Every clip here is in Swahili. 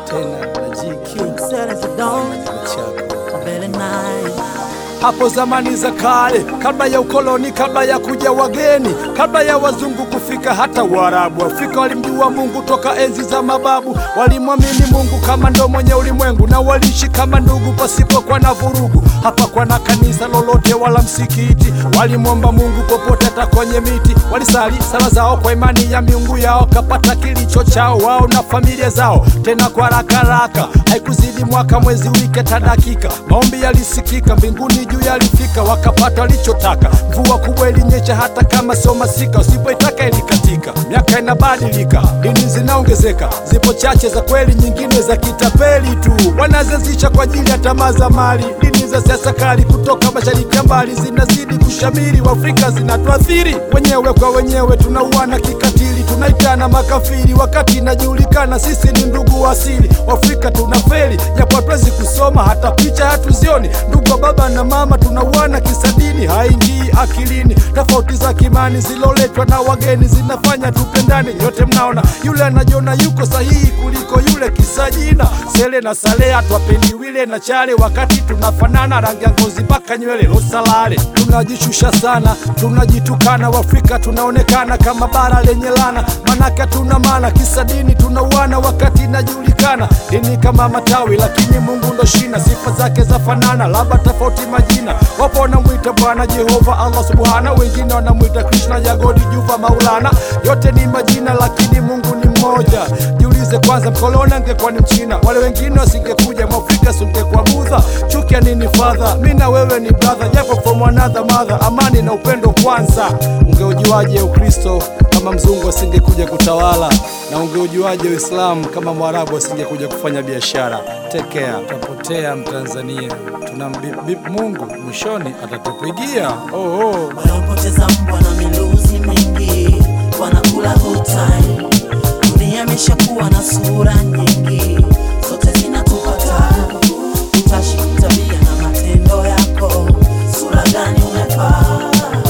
tena na GQ Set as a dawn, chako very nice. hapo zamani za kale, kabla ya ukoloni, kabla ya kuja wageni, kabla ya wazungu kufika, hata Waarabu Afrika walimjua Mungu toka enzi za mababu. Walimwamini Mungu kama ndo mwenye ulimwengu, na waliishi kama ndugu pasipokuwa na vurugu. Hapakwa na kanisa lolote wala msikiti, walimwomba Mungu popote, hata kwenye miti. Walisali sala zao kwa imani ya miungu yao, kapata kilicho chao wao na familia zao, tena kwa haraka haraka, haikuzidi mwaka, mwezi, wiki, hata dakika. Maombi yalisikika mbinguni juu yalifika, wakapata walichotaka. Mvua kubwa ilinyesha hata kama sio masika, usipoitaka ilikatika. Miaka inabadilika, dini zinaongezeka, zipo chache za kweli, nyingine za kitapeli tu, wanazezisha kwa ajili ya tamaa za mali. Dini za siasa kali kutoka mashariki ya mbali zinazidi kushamiri, Waafrika zinatuathiri wenyewe kwa wenyewe, tunauana kikatili, tunaitana makafiri, wakati inajulikana sisi ni ndugu wa asili. Waafrika tunafeli, japo hatuwezi kusoma, hata picha hatuzioni. Ndugu wa baba na mama tunauana kisadini, haingii akilini. Tofauti za kimani ziloletwa na wageni zinafanya tupendane. Nyote mnaona yule anajiona yuko sahihi kuliko yule, kisa jina Sele na Salea, twapendi wile na chale, wakati tunafanana rangi ya ngozi mpaka nywele losalale. Tunajishusha sana, tunajitukana. Waafrika tunaonekana kama bara lenye lana, manake tuna maana kisa dini tunauana, wakati inajulikana dini kama matawi, lakini Mungu ndo shina, sifa zake za fanana, labda tofauti majina. Wapo wanamwita Bwana Jehova, Allah subhana, wengine wanamwita Krishna, Jagodi, Juva, Maulana. Yote ni majina, lakini Mungu ni mmoja. Jiulize kwanza, mkoloni angekuwa ni Mchina, wale wengine wasingekuja, Mwafrika singekuwa Budha. Chuki ya nini fadha? Mi na wewe ni brother, japo from another mother. Amani na upendo kwanza. Ungeujuaje Ukristo kama mzungu asingekuja kutawala? Na ungeujuaje Uislamu kama Mwarabu asingekuja kufanya biashara? Take care, tutapotea Mtanzania. Tunambip Mungu, mwishoni atatupigia. Oh, oh. Wanaopoteza mbwa na miluzi mingi wanakula good time. Dunia imeshakuwa na sura nyingi, zote zinakupata. Utashi, tabia na matendo yako, sura gani umevaa?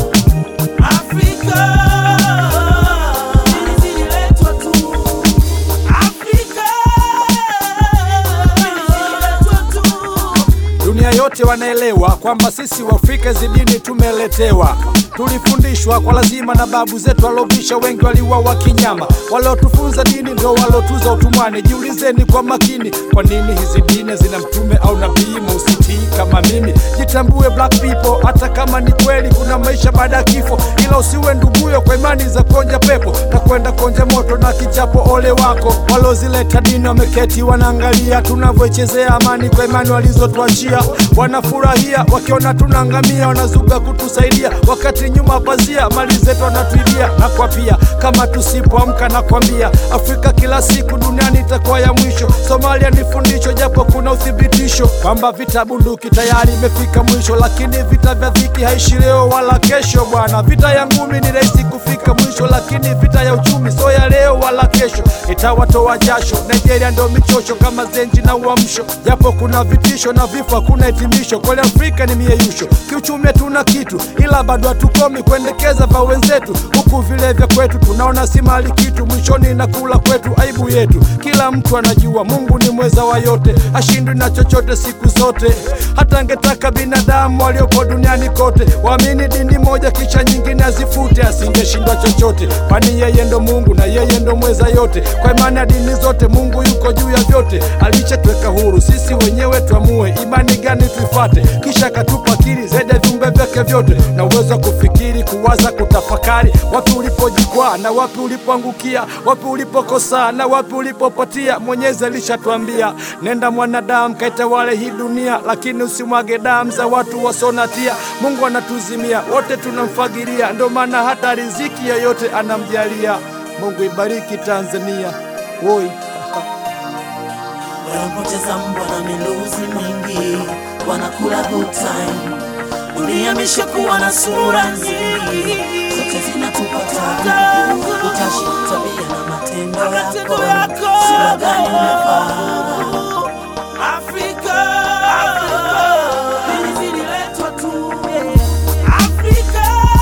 Afrika dini zililetwa tu. Afrika dini zililetwa tu. Dunia yote wanaelewa kwamba sisi Waafrika hizi dini tumeletewa, tulifundishwa kwa lazima na babu zetu walobisha, wengi waliuawa kinyama. Waliotufunza dini ndio walotuza utumwani. Jiulizeni kwa makini, kwa nini hizi dini zina mtume au nabii? Musitii kama mimi, jitambue black people, hata kama ni kweli kuna maisha baada ya kifo, ila usiwe nduguyo kwa imani za konja pepo na kwenda konja moto na kichapo. Ole wako walozileta dini, wameketi wanaangalia tunavyoichezea amani kwa imani walizotuachia. Wanafurahia wakiona tunaangamia, wanazuga kutusaidia, wakati nyuma pazia mali zetu wanatuibia. Na kwa pia kama tusipoamka, na kwambia Afrika kila siku duniani itakuwa ya mwisho. Somalia ni fundisho, japo kuna uthibitisho kwamba vita bunduki tayari imefika mwisho, lakini vita vya dhiki haishi leo wala kesho. Bwana, vita ya ngumi ni rahisi kufika mwisho, lakini vita ya uchumi sio ya leo wala kesho, itawatoa jasho. Nigeria ndo michosho kama zenji na uamsho, japo kuna vitisho na vifo, hakuna hitimisho. Kweli Afrika ni mieyusho, kiuchumi hatuna kitu, ila bado hatukomi kuendekeza vya wenzetu, huku vile vya kwetu tunaona si mali kitu, mwishoni na kula kwetu aibu yetu. Kila mtu anajua Mungu ni mweza wa yote, ashindwi na chochote siku zote. Hata angetaka binadamu waliopo duniani kote waamini dini moja kisha nyingine azifute, asingeshindwa chochote, kwani yeye ndo Mungu na yeye ndo mweza yote. Kwa imani ya dini zote Mungu yuko juu ya vyote, alishatweka huru, sisi wenyewe tuamue imani gani tuifate, kisha akatupa akili zaidi ya viumbe vyake vyote na uwezo wa kufikiri, kuwaza, kutafakari, wapi ulipojikwaa na wapi ulipoangukia, wapi ulipokosa na wapi ulipopatia. Mwenyezi alishatuambia nenda mwanadamu, kaitawale hii dunia, lakini usimwage damu za watu wasonatia. Mungu anatuzimia wote, tunamfagilia, ndio maana hata riziki yoyote anamjalia. Mungu ibariki Tanzania. Woi. Wanapoteza mbwa na miluzi mingi, wanakula good time. Dunia imeshakuwa na sura nyingi, zote zinatupata. Utashi, tabia na matendo yako, sura gani umevaa? Afrika, dini zililetwa tu. Afrika,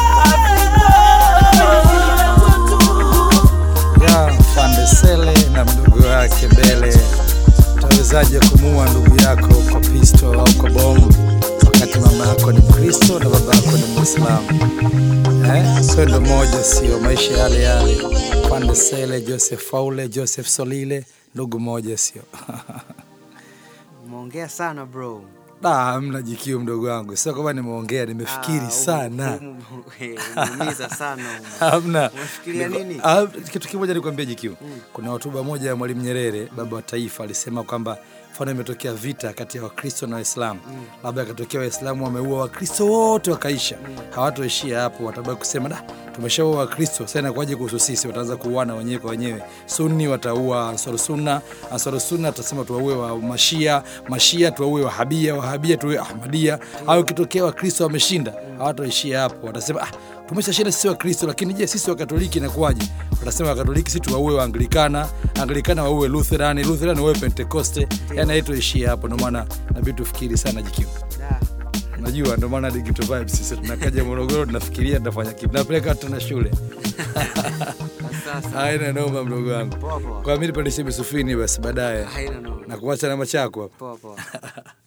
dini zililetwa tu. ya Fande Sele na mdogo wake Bele Unawezaje kumuua ndugu yako kwa pisto au kwa bomu wakati mama yako ni Mkristo na baba yako ni Mwislamu? Eh, swendo moja sio maisha yale yale. Pandesele, Joseph Faule, Joseph Solile, ndugu moja sio. Umeongea sana bro. Da, hamna jikiu mdogo wangu, sio kama nimeongea, nimefikiri Ah, sana. umu- umu- eh, Umeumiza sana. umu. Hamna. Unafikiria Niko- nini? Ah, kitu kimoja nikwambie jikiu. Kuna hotuba moja ya Mwalimu Nyerere, baba wa taifa, alisema kwamba mfano imetokea vita kati ya Wakristo na Waislamu, labda akatokea Waislamu wameua Wakristo wote wakaisha, hawatoishia hapo, watabaki kusema da, tumeshaua Wakristo, sasa inakuwaje kuhusu sisi? Wataanza kuuana wenyewe kwa wenyewe. Sunni wataua Ansar Sunna, Ansar Sunna atasema tuwaue wa Mashia, Mashia tuwaue Wahabia, Wahabia tuwaue Ahmadia. Au ikitokea Wakristo wameshinda, hawatoishia hapo, watasema ah, tumeshashinda sisi Wakristo, lakini je, sisi Wakatoliki inakuwaje? Watasema Wakatoliki si tuwaue Waanglikana, Anglikana waue Lutherani, Lutherani waue Pentekoste. Yani haitoishia hapo, ndio maana nabidi tufikiri sana jikiwa Da. Unajua, ndio maana Digital Vibes sisi tunakaja Morogoro, tunafikiria tunafanya kitu, tunapeleka watu na shule Sasa. haina noma, mdogo wangu. Poa poa. Kwa mimi nipandishe misufini basi baadaye Haina noma. na kuacha namba chako hapo. Poa poa.